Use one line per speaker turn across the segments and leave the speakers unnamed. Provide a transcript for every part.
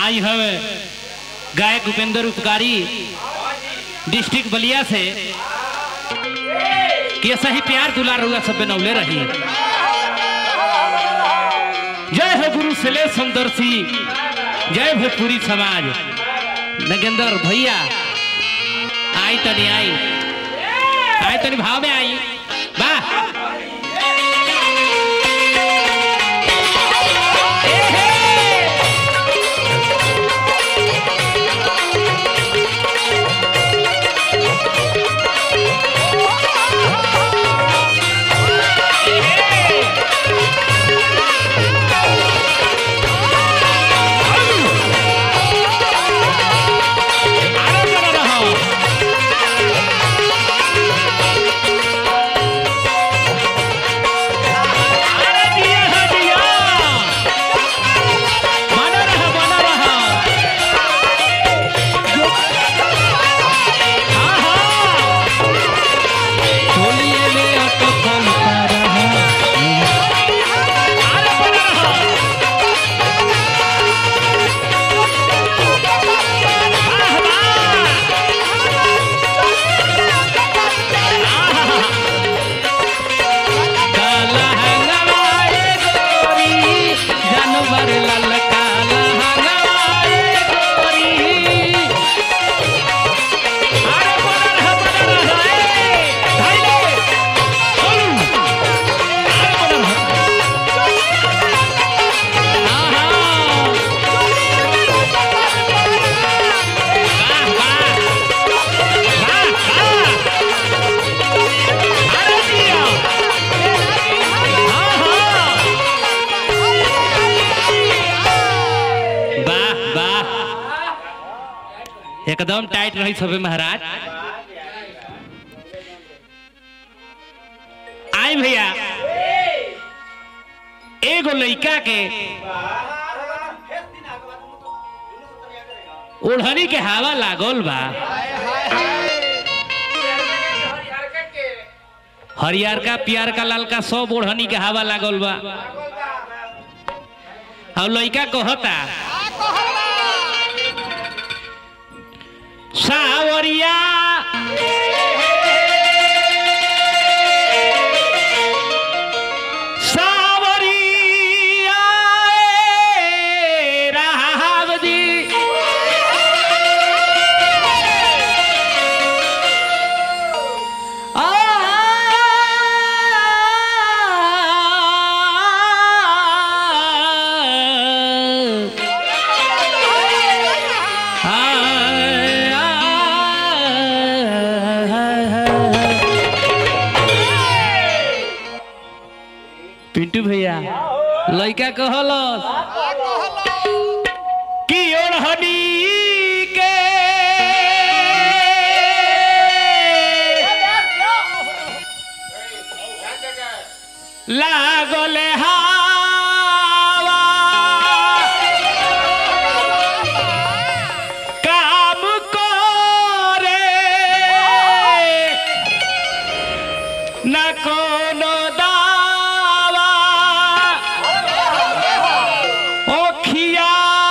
आई हवे गायक उपेंद्र उपकारी डिस्ट्रिक्ट बलिया से कि ऐसा ही प्यार दुलार हुआ सब बनौले रही जय हो गुरु सले सुंदरसी जय भोजपुरी समाज नगेंद्र भैया आई तनी आई आई तनी भाव में आई वाह जानवर लाल काला हंगवाए गोरी अरे बनर है बनर है भाई ले ओलू अरे बनर है आहा वाह वाह वाह वाह अरे जिया आहा वाह वाह एकदम टाइट रही सबे महाराज आई भैया एगो लइका के ओढ़नी के हवा लागल बा हरियर का पियर का लाल का सब ओढ़नी के हवा लागल बा और लइका कहता सावरिया सावरिया ए रावदी पिंटू भैया लइका कहल कि ओढ़नी के लागल हावा काम करे न कोनो दावा ओखिया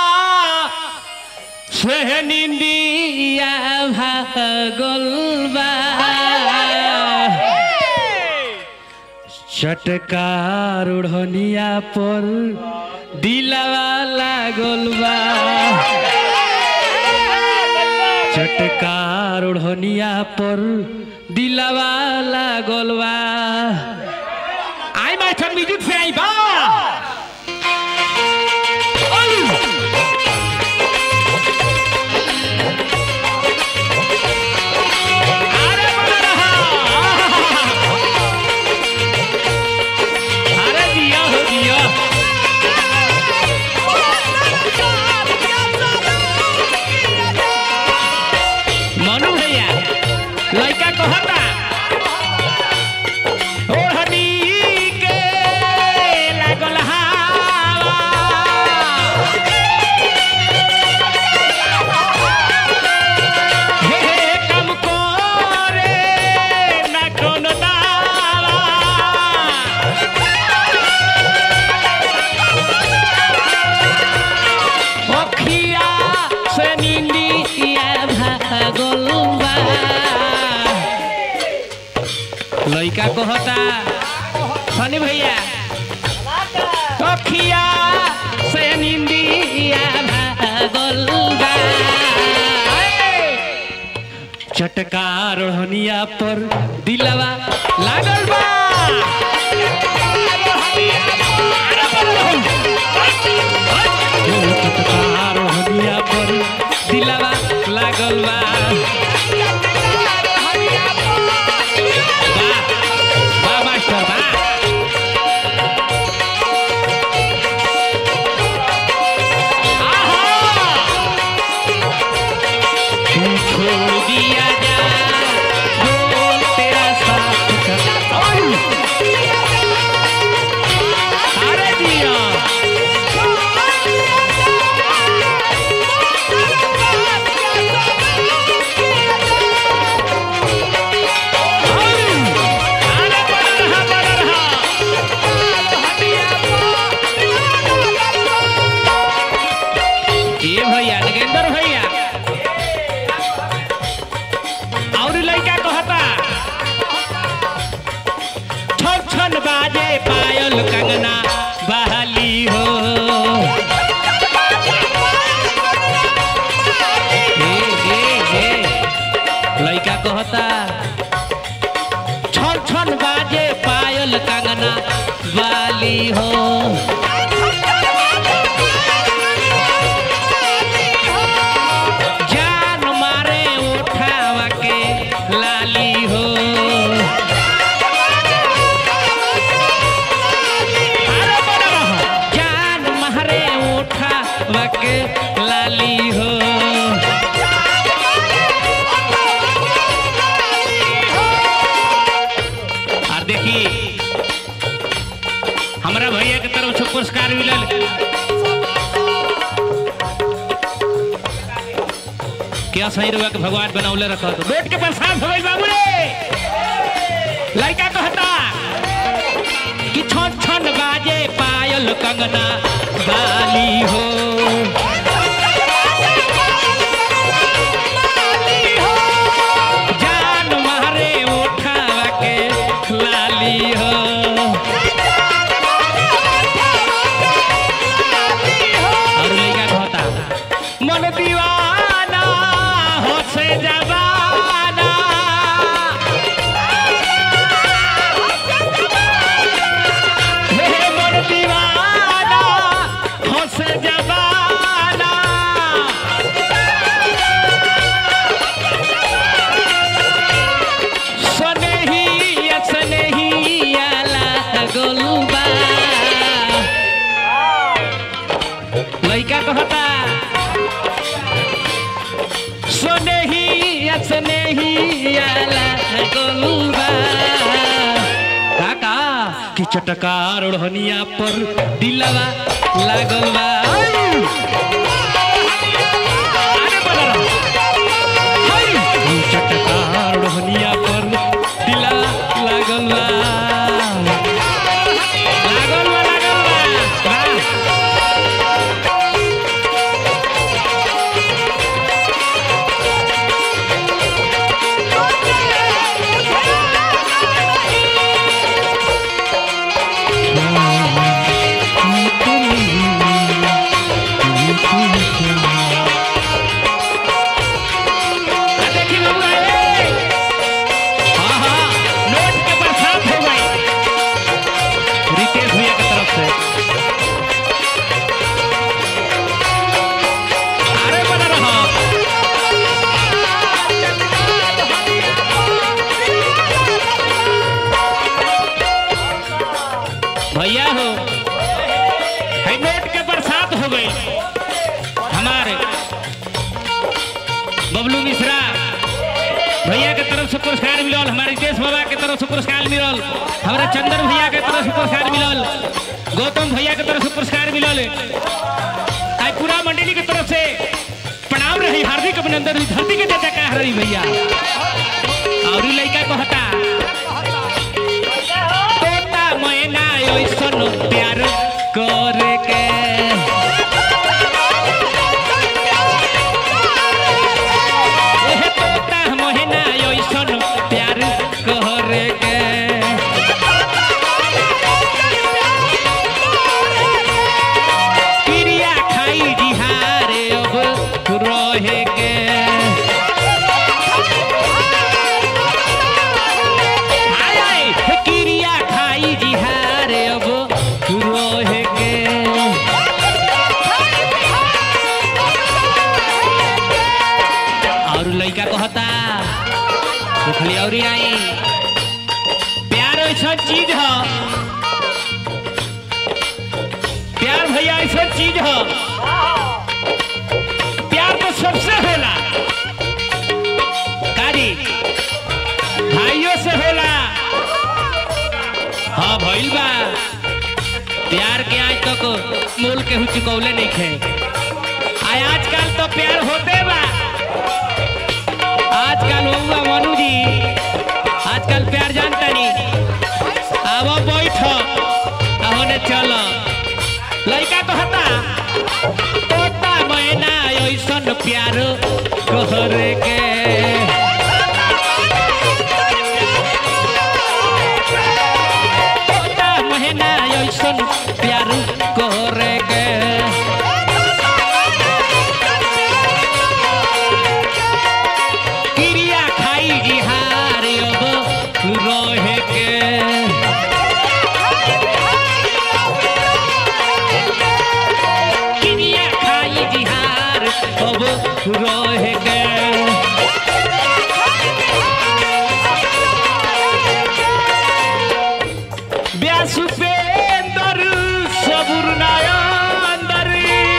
से निंदिया भागल बा चटकार ओढ़निया पर दिलवा लागल बा चटकार ओढ़निया पर दिलवा लागल बा आई मास्टर म्यूजिक से आई बा अरे बना रहा अरे दिया हो दिया मनु भैया लड़का कहता ओढ़नी के से निंदिया भागल बा लइका कहता सनी भैया तखिया से निंदिया भागल बा चटकार हनिया पर दिलवा लागल बा चटकार हनिया पर दिलवा लागल बा वाह वाह मास्टर वाह तू छोड़ दिया जा बोल तेरा साथ कर अरे दिया अरे बड़ा रहा बड़ा रहा ये भैया नगेंद्र भैया और लड़का कहता छन छन बाजे पायल कंगना बहाली हो हे हे हे लड़का कहता छन छन बाजे पायल कंगना बाली हो जान मारे उठावा के लाली हो अरे बड़ा रहो। जान मारे उठावा के लाली हो और देखी हमारा भैया के तरफ से पुरस्कार मिलल क्या सही रुआ के भगवान बनौले रखा तो बेट के प्रसाद हो गइल बाबू रे लड़का कहता कि छन छन बाजे पायल कंगना बाली हो जान मारे उठावा के लाली हो और लड़का कहता मन दीवाना हो से जवाना हे मन दीवाना हो से जवाना सनही सनही आला गोलबा लइका कहता सोनेही असनेही आला गोलबा काका कि चटकार ओढ़निया पर दिलवा लागल बा अरे बड़ा रहो। हाय! कि चटकार ओढ़निया पर दिलवा लागल बा लागल बा लागल बा वाह! आ देखी बबुआ, ए! हाँ, हाँ, नोट के बरसात हो गई। रितेश भैया की तरफ से अरे बना रहा भैया हो है नोट के बरसात हो गई हमारे बबलू मिश्रा भैया के तरफ से पुरस्कार मिलल हमारे रितेश बाबा के तरफ से पुरस्कार मिलल हमारे चंदन भैया के तरफ से पुरस्कार मिलल गौतम भैया के तरफ से पुरस्कार मिलल आज पूरा मंडली के तरफ से प्रणाम रही हार्दिक अभिनंदन रही धरती के देता का रही भैया और ई लइका कहता तोता मैना ऐसन प्यार करे के कहता देखली और आई प्यार ऐसा चीज है प्यार भैया ऐसा चीज है प्यार तो सबसे होला काजी भाइयों से होला हाँ भइल बा प्यार के आज तक मोल के हु चुकौले नहीं खे आय आजकल तो प्यार होते बा आजकल हुआ मनु जी आजकल प्यार जानता नहीं अब बैठ होने चल लड़का तो हता तोता मैना ऐसन प्यार कहरे के तोता मैना ऐसन प्यार कहरे के क्रिया खाई जिहार अब रहे के क्रिया खाई जिहार अब रहे के व्यास उपेंदर सबुर नायंदर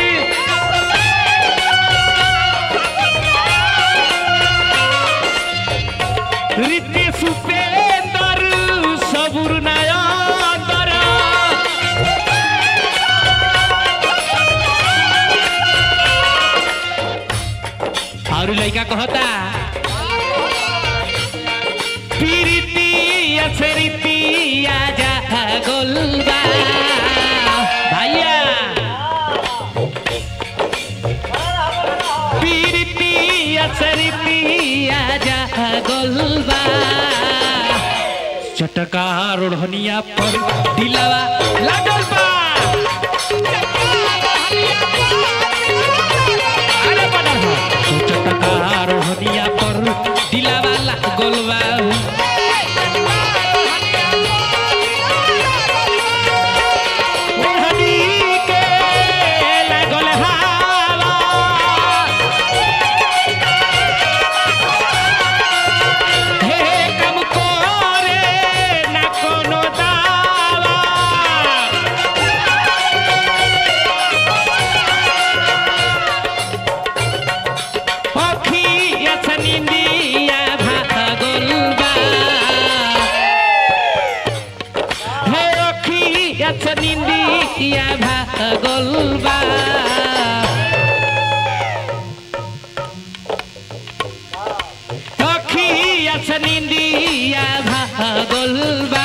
रीति सुपेंदर सबुर नायंदर और लड़का कहता पीरिति असरिति आजा गोलबा भैया पीरिति असरिति आजा गोलबा चटका रोढ़निया पर दिलावा लागल बा अरे बड़ा हो। चटका रोढ़निया पर दिलावा लागल बा ओढ़नी के लागल हाला हे कम करे ना कोनो दावा अखिया छनिंदिया भागल बा हे अखिया छनिंदिया भागल बा अखिया छनिंदिया भागल बा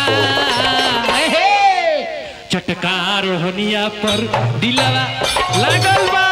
हे चटकार होनिया पर दिलवा लागल बा